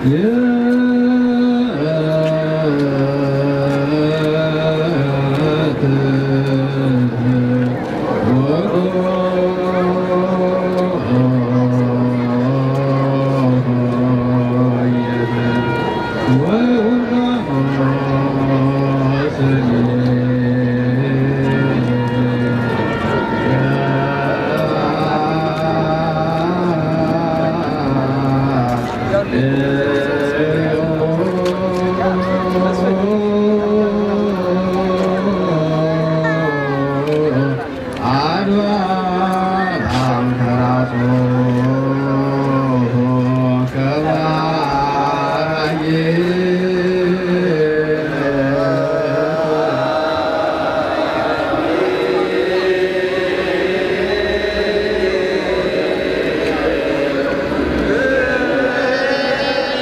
እ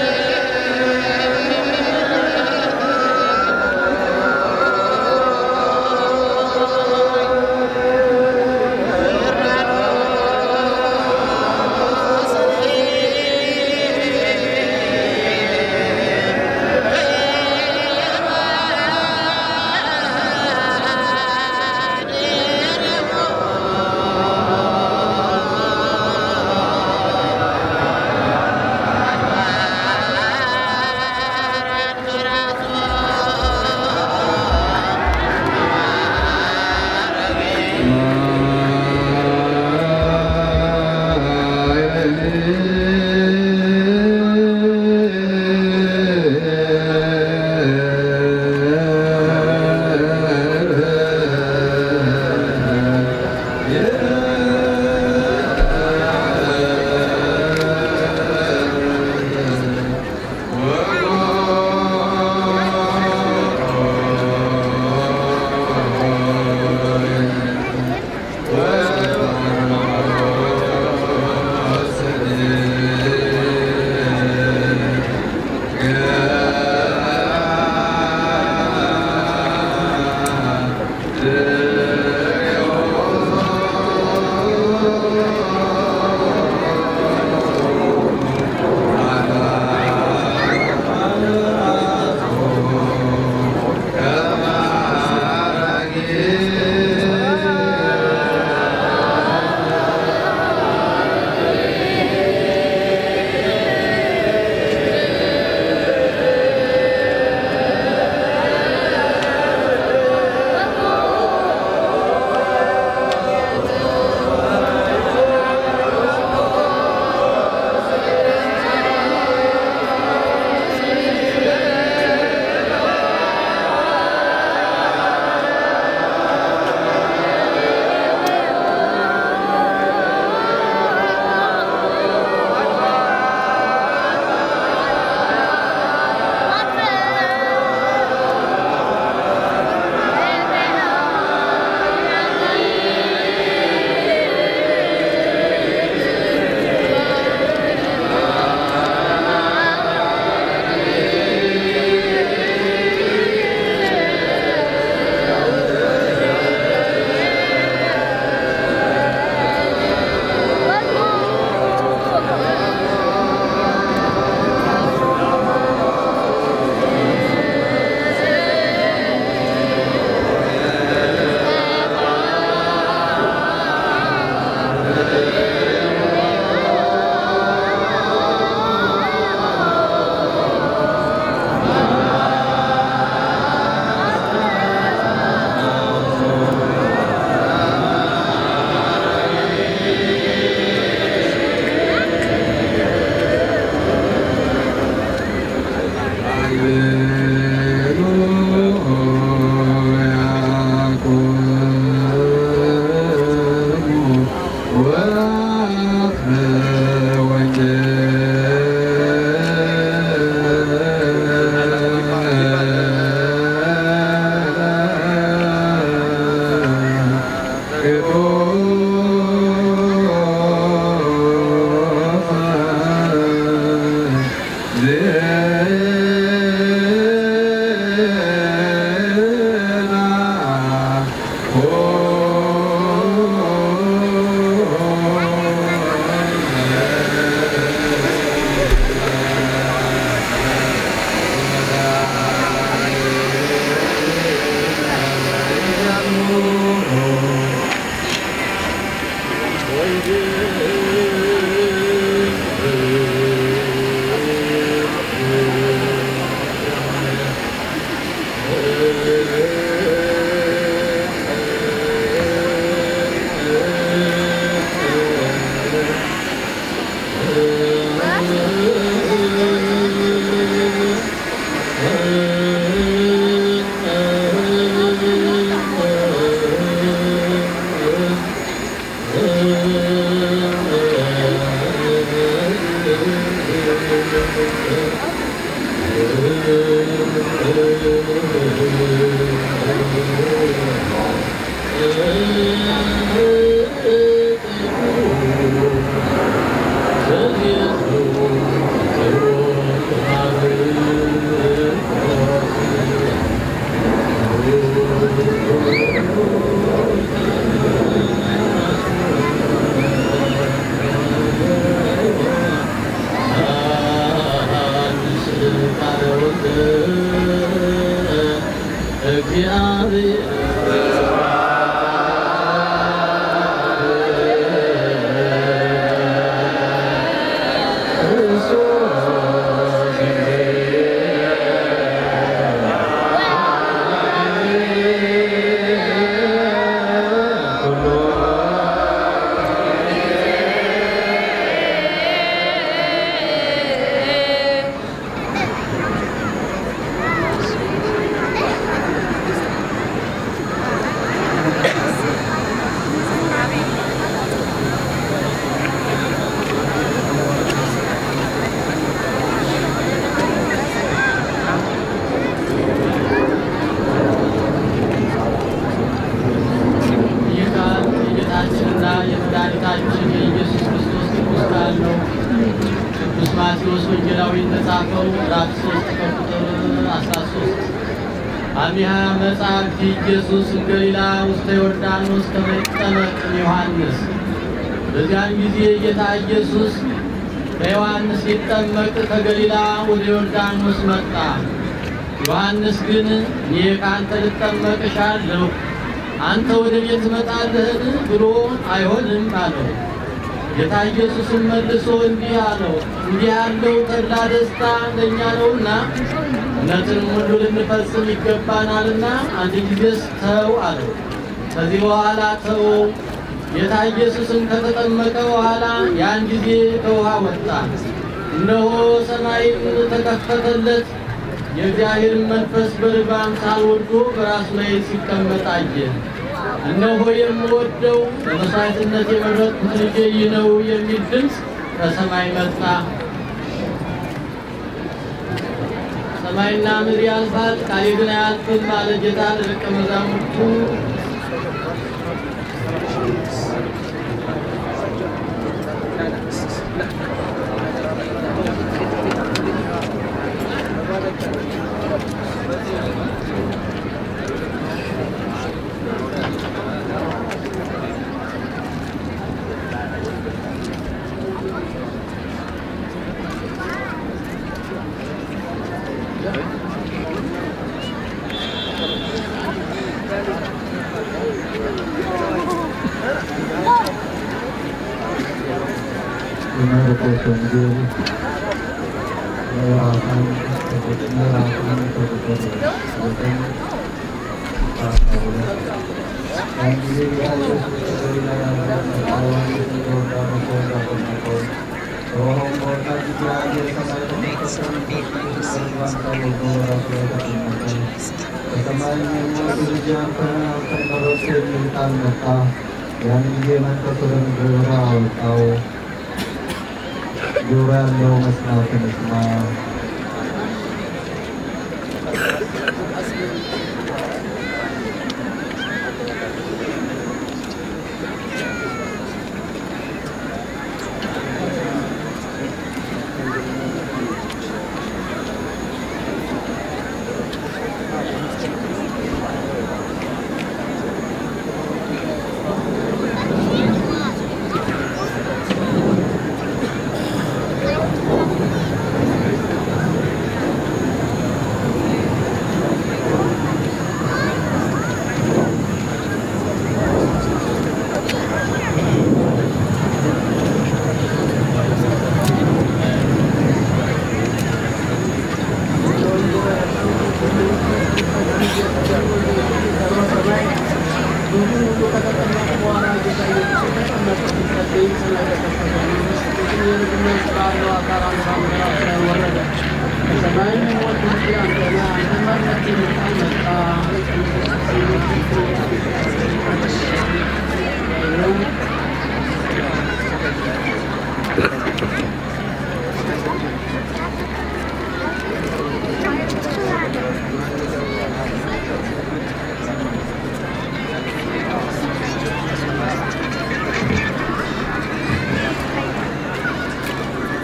ይህ ቃል የጌታችንና የመድኃኒታችን የኢየሱስ ክርስቶስ ቅዱስ ቃል ነው። ቅዱስ ማቴዎስ ወንጌላዊ እንደጻፈው ምዕራፍ 3 ከቁጥር 13 አሚሃ መጻሕፍት ኢየሱስ እምገሊላ ውስተ ዮርዳኖስ ከመ ይጠመቅ ዮሐንስ። በዚያን ጊዜ ጌታ ኢየሱስ ከዮሐንስ ሊጠመቅ ከገሊላ ወደ ዮርዳኖስ መጣ። ዮሐንስ ግን እኔ ከአንተ ልጠመቅ እሻለሁ አንተ ወደ ቤት ትመጣለህን? ብሎ አይሆንም አለው። ጌታ ኢየሱስም መልሶ እንዲህ አለው፣ እንዲህ ያለው ተድላ ደስታ ለእኛ ነውና እውነትንም ሁሉ ልንፈጽም ይገባናልና አንድ ጊዜስ ተው አለው። ከዚህ በኋላ ተወው። ጌታ ኢየሱስም ከተጠመቀ በኋላ ያን ጊዜ ከውሃ ወጣ። እነሆ ሰማይም ተከፈተለት፣ የእግዚአብሔርን መንፈስ በርግብ አምሳል ወርዶ በራሱ ላይ ሲቀመጥ አየ። እነሆ የምወደው ለመሥዋዕትነት የመረጥኩት ልጄ ይህ ነው የሚል ድምፅ ከሰማይ መጣ። ሰማይና ምድር ያልፋል፣ ቃሌ ግን አያልፍም አለ ጌታ ለደቀ መዛሙርቱ። የማርቆስ ወንጌል ምዕራፍ አንድ ከቁጥር ምዕራፍ አንድ ከቁጥር ዘጠኝ እስከ አስራ ሁለት ያን ጊዜ ጌታ ኢየሱስ ከገሊላ ያለውን ዮሐንስን በዮርዳኖስ ወንዝ አጠመቀው። ከውኃውም በወጣ ጊዜ አየ፣ ሰማይ ተከፈተ፣ መንፈስ ቅዱስ በርግብ አምሳል ወርዶ በራሱ ላይ ተቀመጠ። ከሰማይም የምወድህ ልጄ አንተ ነህ፣ አንተን መረጥሁ የሚል ቃል መጣ። ያን ጊዜ መንፈስ ወደ ምድረ በዳ አወጣው። ጆሮ ያለው መስማትን ይስማ።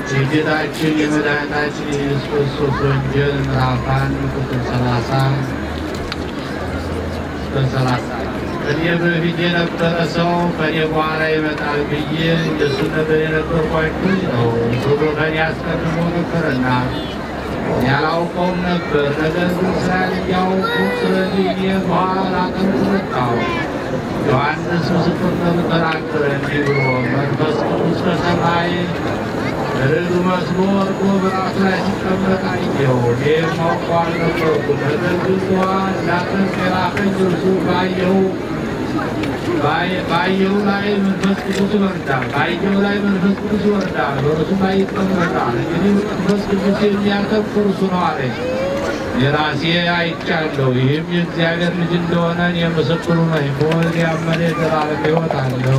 የጌታችን የመድኃኒታችን የኢየሱስ ክርስቶስ ወንጌል ምዕራፍ አንድ ቁጥር ሰላሳ ቁጥር ሰላሳ ከኔ በፊት የነበረ ሰው ከኔ በኋላ ይመጣል ብዬ እንደሱ ነበር የነበርኳችሁ ነው ብሎ ከኔ አስቀድሞ ነበርና ያላውቀውም ነበር። ነገር ግን እስራኤል እንዲያውቁ ስለዚህ እኔ በኋላ ቀን መጣሁ። ዮሐንስ ምስክርነቱ ተናገረ እንዲህ ብሎ መንፈስ ቅዱስ ከሰማይ ርግብ መስሎ ወርዶ በራሱ ላይ ሲቀመጥ አየሁ። እኔም አውቀው አልነበርኩም። ነገር ግን ውሃ እንዳጠምቅ የላከኝ እርሱ ባየሁ ባየሁ ላይ መንፈስ ቅዱስ ይወርዳል። ባየሁ ላይ መንፈስ ቅዱስ ይወርዳል፣ በእርሱ ላይ ይቀመጣል። እንግዲህ መንፈስ ቅዱስ የሚያከብር እርሱ ነው አለኝ። የራሴ አይቻለሁ። ይህም የእግዚአብሔር ልጅ እንደሆነ እኔ ምስክሩ ነኝ። በወልድ ያመነ የዘላለም ሕይወት አለው።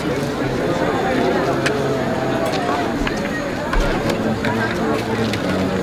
Thank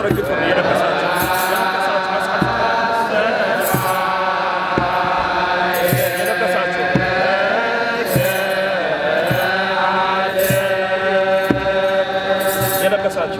ዘርግቶ ነው የለበሳቸው የለበሳቸው የለበሳቸው የለበሳቸው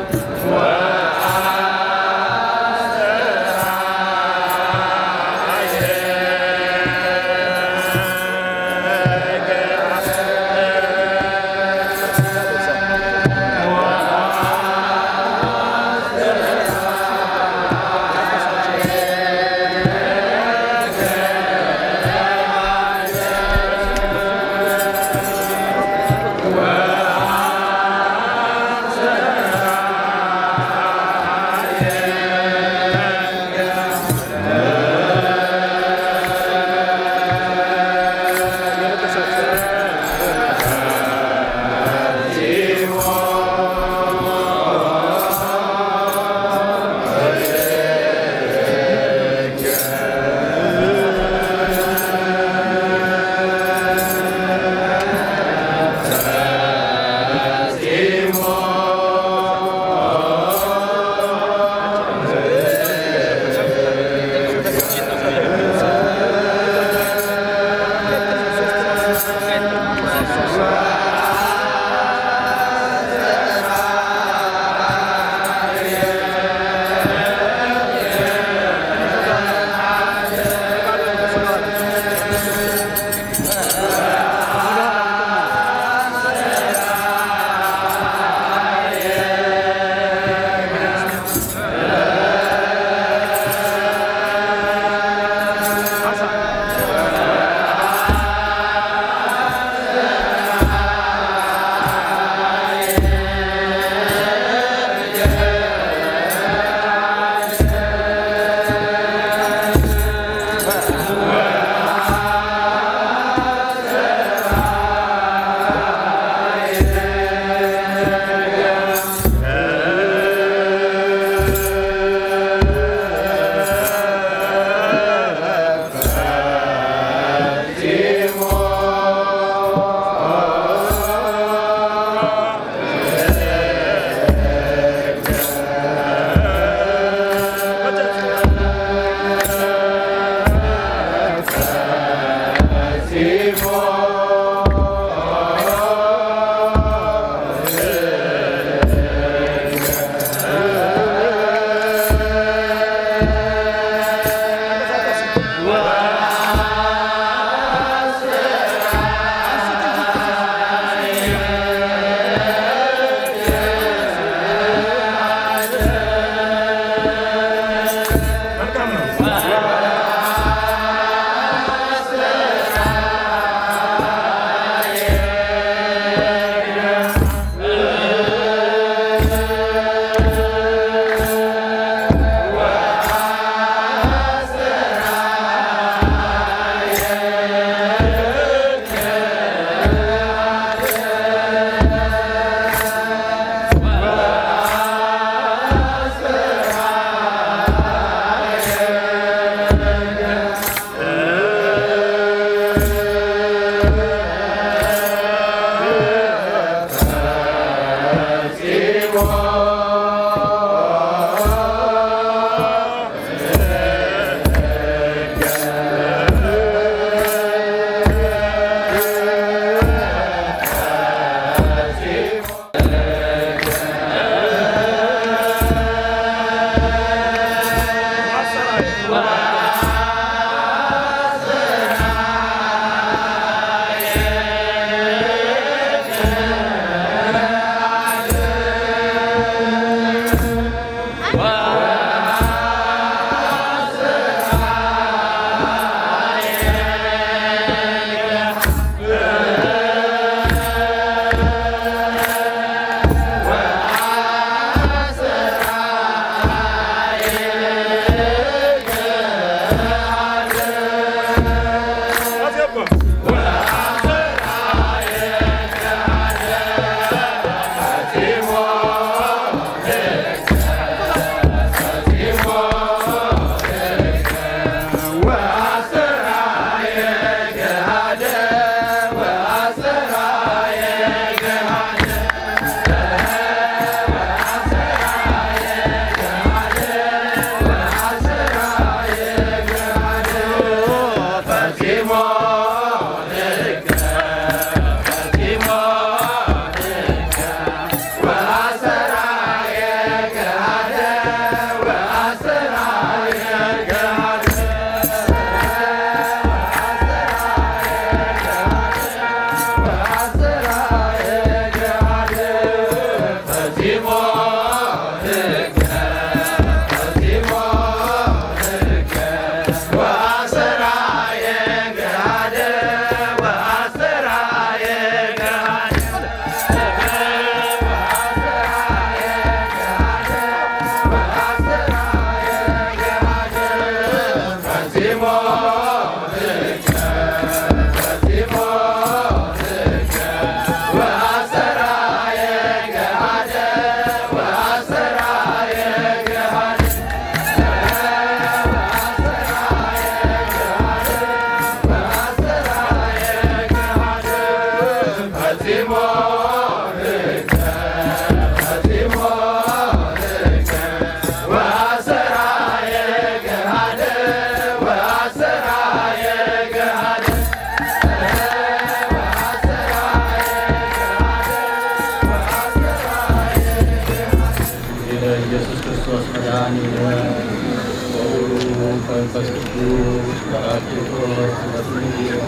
እግዚእነ ኢየሱስ ክርስቶስ መድኃኒነ ወውእቱ መንፈስ ቅዱስ ጰራቅሊጦስ በስምህ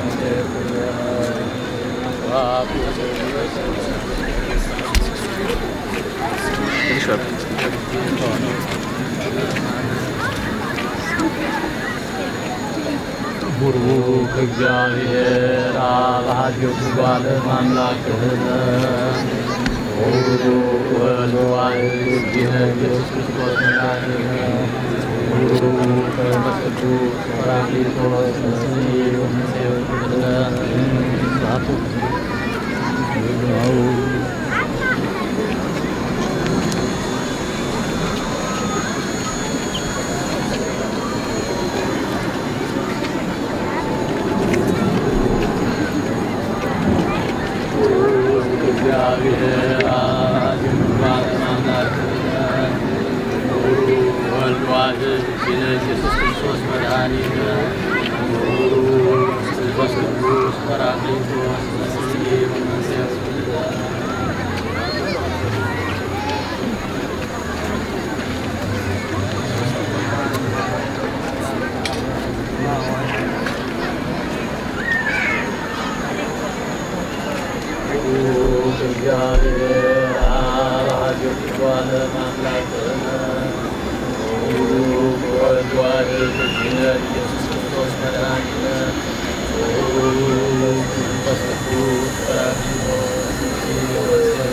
ቡሩክ እግዚአብሔር አብ ኀዲሁ በዓለም አምላክህነ ወውእቱ ወልድ ዋሕድ እግዚእነ ኢየሱስ ክርስቶስ መድኃኒነ ወውእቱ መንፈስ ቅዱስ ጰራቅሊጦስ በስምህ ወምስለ እግዚአብሔር አብ ኀዲሁ በዓለም አምላክህነ ወውእቱ ወልድ ዋሕድ እግዚእነ ኢየሱስ ክርስቶስ መድኃኒነ ወውእቱ መንፈስ ቅዱስ ጰራቅሊጦስ በስምህ ወምስለ እግዚአብሔር አብ ኀዲሁ በዓለም አምላክህነ ወውእቱ ወልድ ዋሕድ እግዚእነ ኢየሱስ ክርስቶስ መድኃኒነ ወውእቱ መንፈስ ቅዱስ ጰራቅሊጦስ በስምህ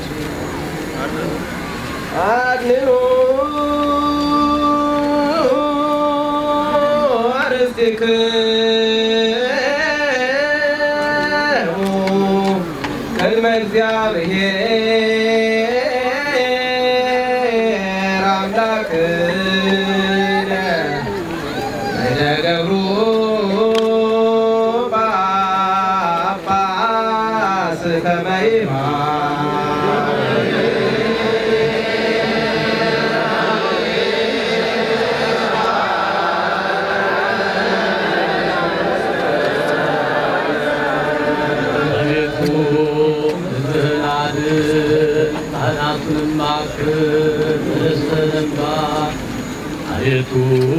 አድንኑ አርስትክሙ ቅድመ እግዚአብሔር አምላክነ በደገብሩ ጳጳስ ከመ ይማር አቤቱ ሕዝብህን አድን፣ ካህናቱንም አክብር፣ ርስትህንም ባር። አቤቱ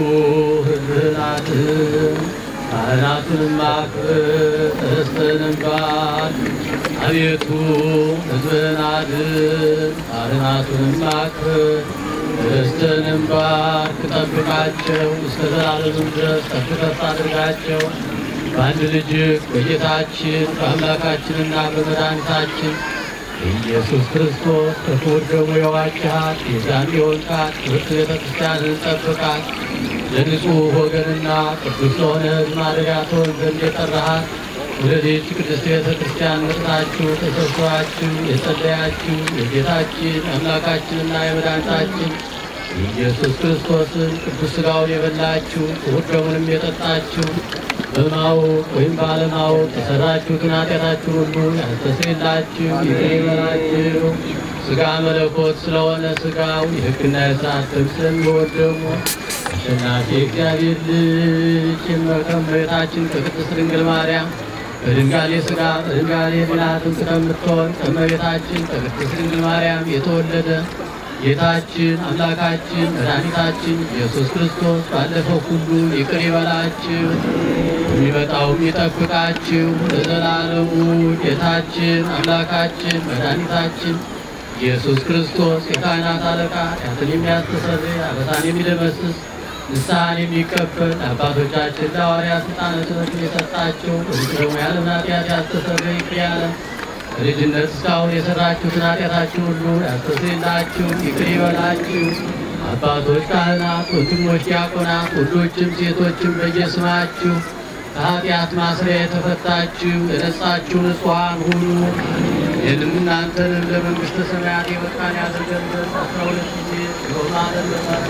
ሕዝብህን አድን፣ ካህናቱንም አክብር፣ ርስትህንም ባር። አቤቱ ሕዝብህን አድን፣ ካህናቱንም አክብር፣ ርስትህንም ባርክ። ጠብቃቸው፣ እስከ ዘላለምም ድረስ ከፍ ከፍ አድርጋቸው። በአንድ ልጅ በጌታችን በአምላካችንና በመድኃኒታችን ኢየሱስ ክርስቶስ ከክቡር ደሙ የዋጅሃት የዛን የወልቃት ክብርት ቤተ ክርስቲያንን ጠብቃት። ለንጹሕ ወገንና ቅዱስ ለሆነ ሕዝብ ማደሪያ ትሆን ዘንድ የጠራሃት ወደዚህች ቅድስት ቤተ ክርስቲያን መጥታችሁ ተሰብስባችሁ የጸለያችሁ የጌታችን አምላካችንና የመድኃኒታችን የኢየሱስ ክርስቶስን ቅዱስ ሥጋውን የበላችሁ ክቡር ደሙንም የጠጣችሁ በማወቅ ወይም ባለማወቅ የሰራችሁትን ኃጢአታችሁ ሁሉ ያስተሰርይላችሁ ይቅር ይበላችሁ። ሥጋ መለኮት ስለሆነ ሥጋው የሕግና የሥርዓት ጥብቅ ስለሚሆን ደግሞ አሸናፊ እግዚአብሔር ልጅ ከእመቤታችን ከቅድስት ድንግል ማርያም በድንጋሌ ሥጋ በድንጋሌ ብልሃትም ከምትሆን ከእመቤታችን ከቅድስት ድንግል ማርያም የተወለደ ጌታችን አምላካችን መድኃኒታችን ኢየሱስ ክርስቶስ ባለፈው ሁሉ ይቅር ይበላችሁ የሚመጣውም ይጠብቃችሁ ለዘላለሙ። ጌታችን አምላካችን መድኃኒታችን ኢየሱስ ክርስቶስ የካህናት አለቃ ኃጢአትን የሚያስተሰርይ አበሳን የሚደመስስ ንስሐን የሚቀበል አባቶቻችን ለሐዋርያት ሥልጣነ ክህነትን የሰጣቸው በዚህ ደግሞ ያለምን ኃጢአት ያስተሰርይ ይቅር ያለ በልጅነት እስካሁን የሰራችሁትን ኃጢአታችሁ ሁሉ ያስተሰርይላችሁ ይቅር ይበላችሁ። አባቶች ካህናት፣ ወንድሞች ዲያቆናት፣ ወንዶችም ሴቶችም በየስማችሁ ከኃጢአት ማስሪያ የተፈታችሁ የነጻችሁ ንጹሐን ሁኑ። ይህንም እናንተንም ለመንግሥተ ሰማያት የበቃን ያድርገን ዘንድ አስራ ሁለት ጊዜ ሮማንን መሳት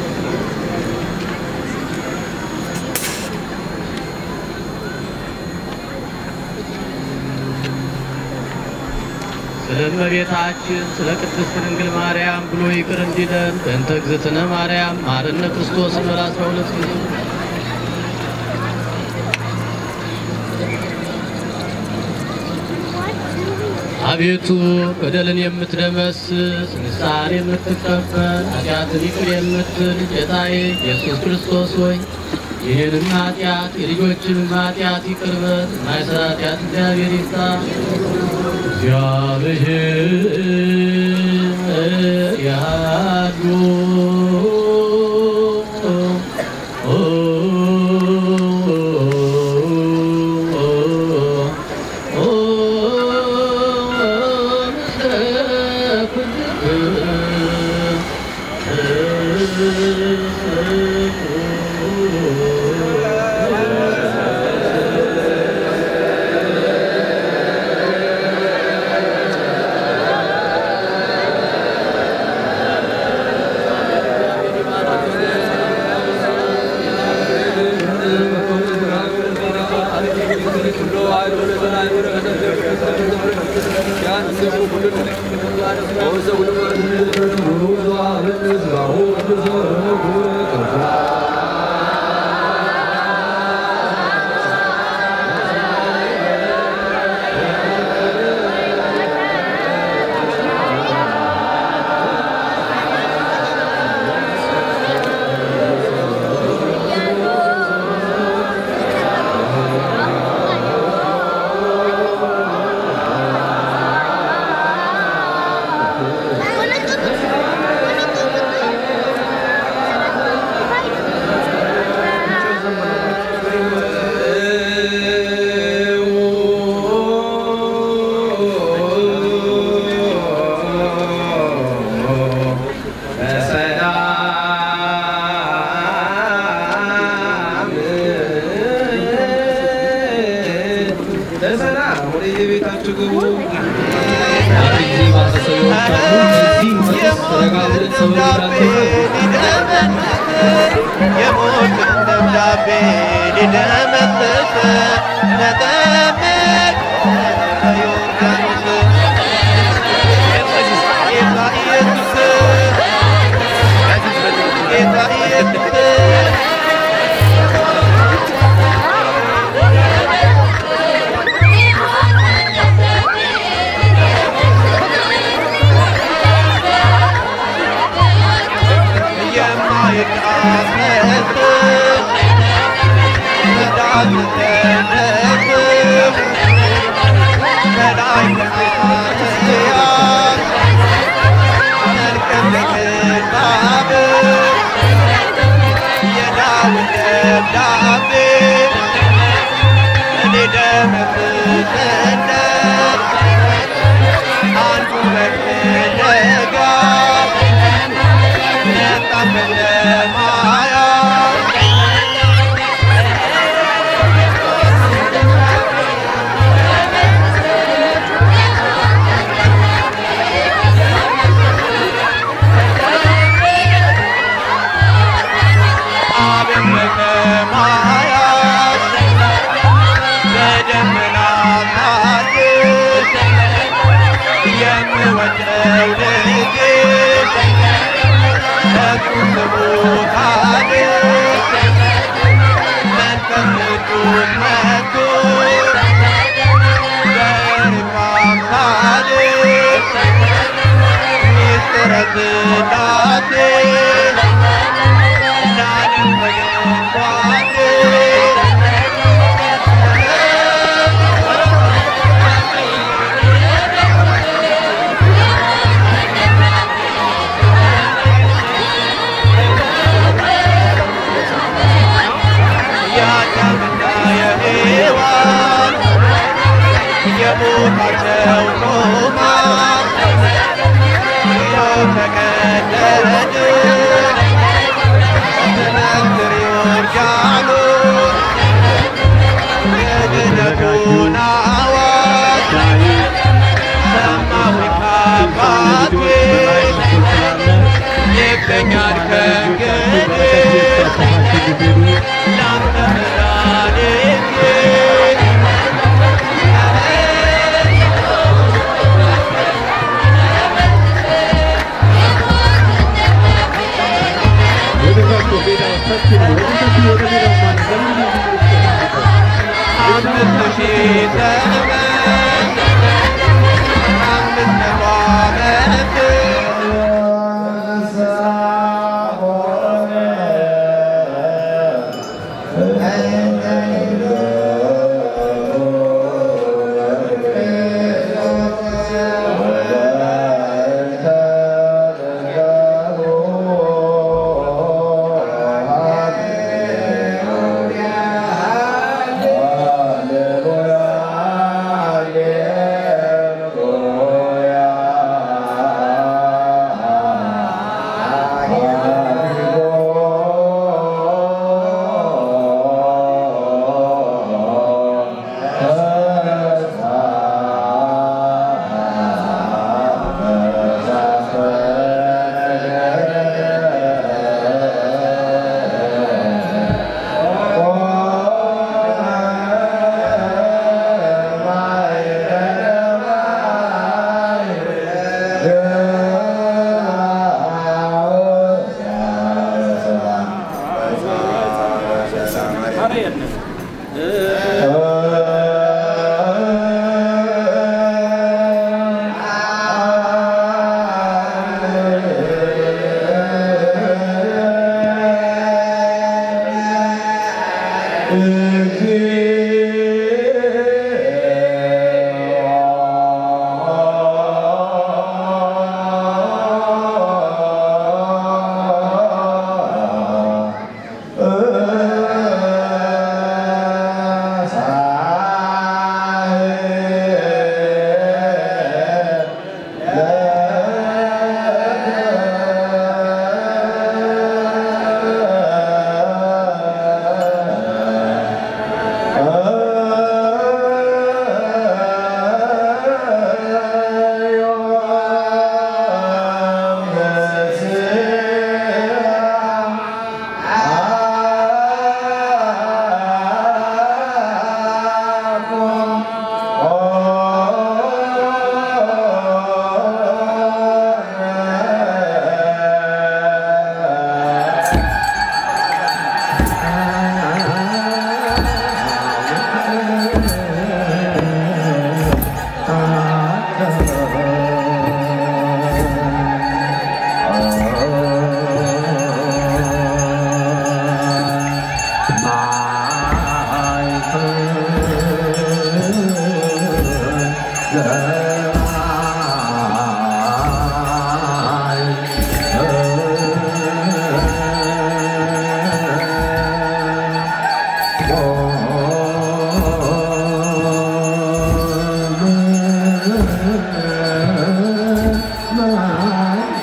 ስለ እመቤታችን ስለ ቅድስት ድንግል ማርያም ብሎ ይቅር እንዲለን በእንተ እግዝእትነ ማርያም ማረነ ክርስቶስን በል አስራ ሁለት ጊዜ አቤቱ በደልን የምትደመስስ ንስሐን የምትቀበል ኃጢአትን ይቅር የምትል ጌታዬ ኢየሱስ ክርስቶስ ሆይ ይህንም ኃጢአት የልጆችንም ኃጢአት ይቅር በል የማይሰራ ኃጢአት እግዚአብሔር ይፍታ። እግዚአብሔር ያሉ Hola, የሞትን ደብዳቤ ሊደመስስ ተጠመቅ በዮርዳኖስ ጌታ ኢየሱስ ጌታ ኢየሱስ አንዱ በፍለጋ የምወደው ልጅ የአዳምና የሔዋን የሞታቸው ሮማ የተቀደደ በመንትር ዮርዳኖስ የድነቱን አዋጅ ሰማሁኝ ከአባቴ ይገኛል ከእንግዲህ ላንተ መድኃኒቴ አምስት ሺህ ዘመን አምስት መቶ ዓመት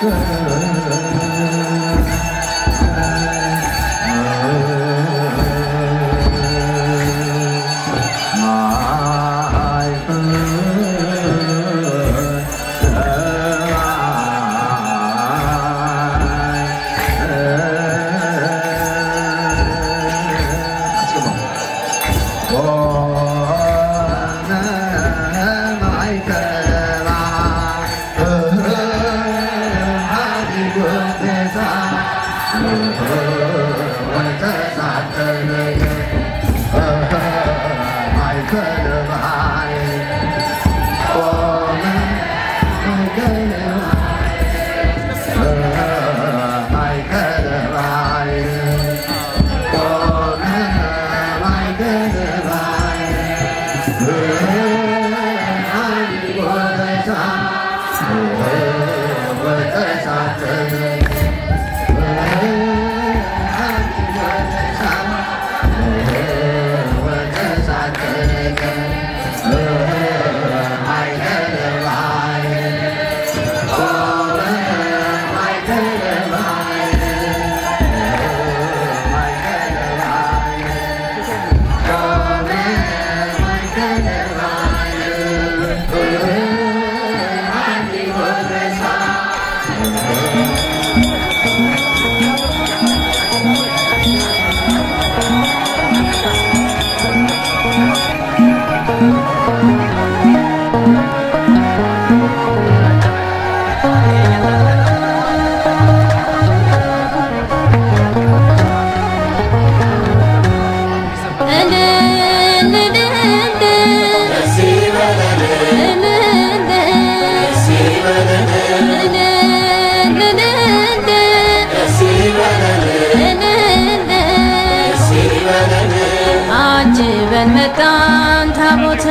አጅበን መጣን ታቦተ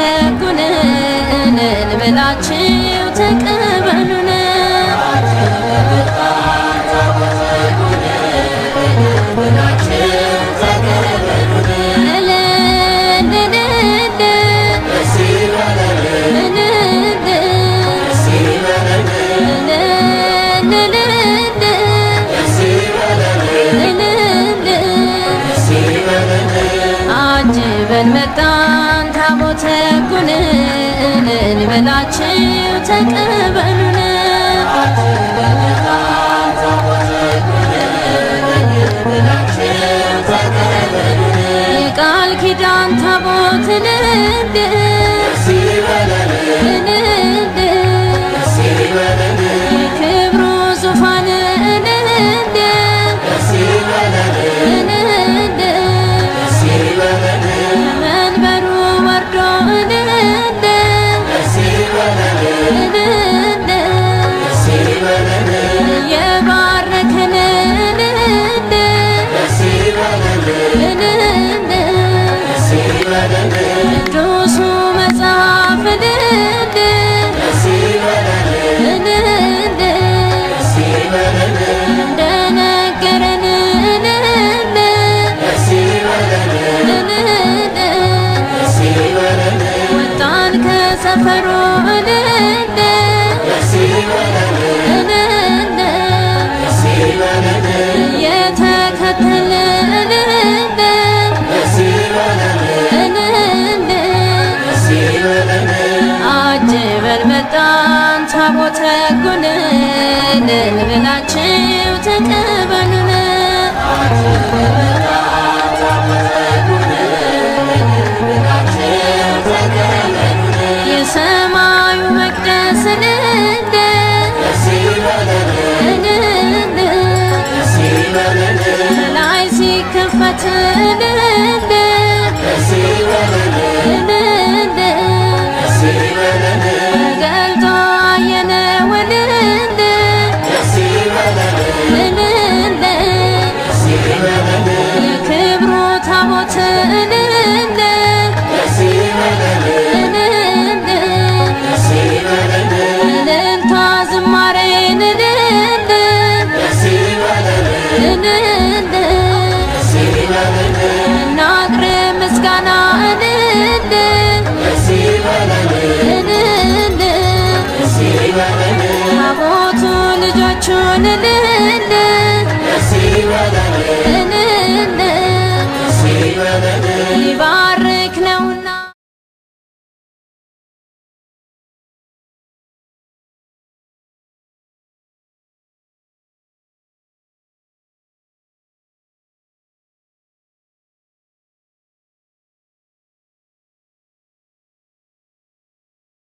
ጉንን ብላችሁ ተቀበሉን አጅበን መጣን ታቦተ ጉንን ብላችሁ ተቀበሉን የቃል ኪዳን ታቦት ንድ ንድ የክብሩ ዙፋን ንድ ንድ መንበሩ ወርዶ ንድ ንድ የባረከን ንድ ቅዱሱ መጽሐፍ ንድ ንድ እንደነገረን ንድ ንድ ወጣን ከሰፈሩ ንድ ንድ የተከተልን ንድ አጅበን መጣን ታቦተ ጉንን ብላችሁ ተቀበሉን የሰማዩ መቅደስ ንድ ንድ ላይ ሲከፈት ንድ ንድ ገልጦ አየነው ንድ እልል እልል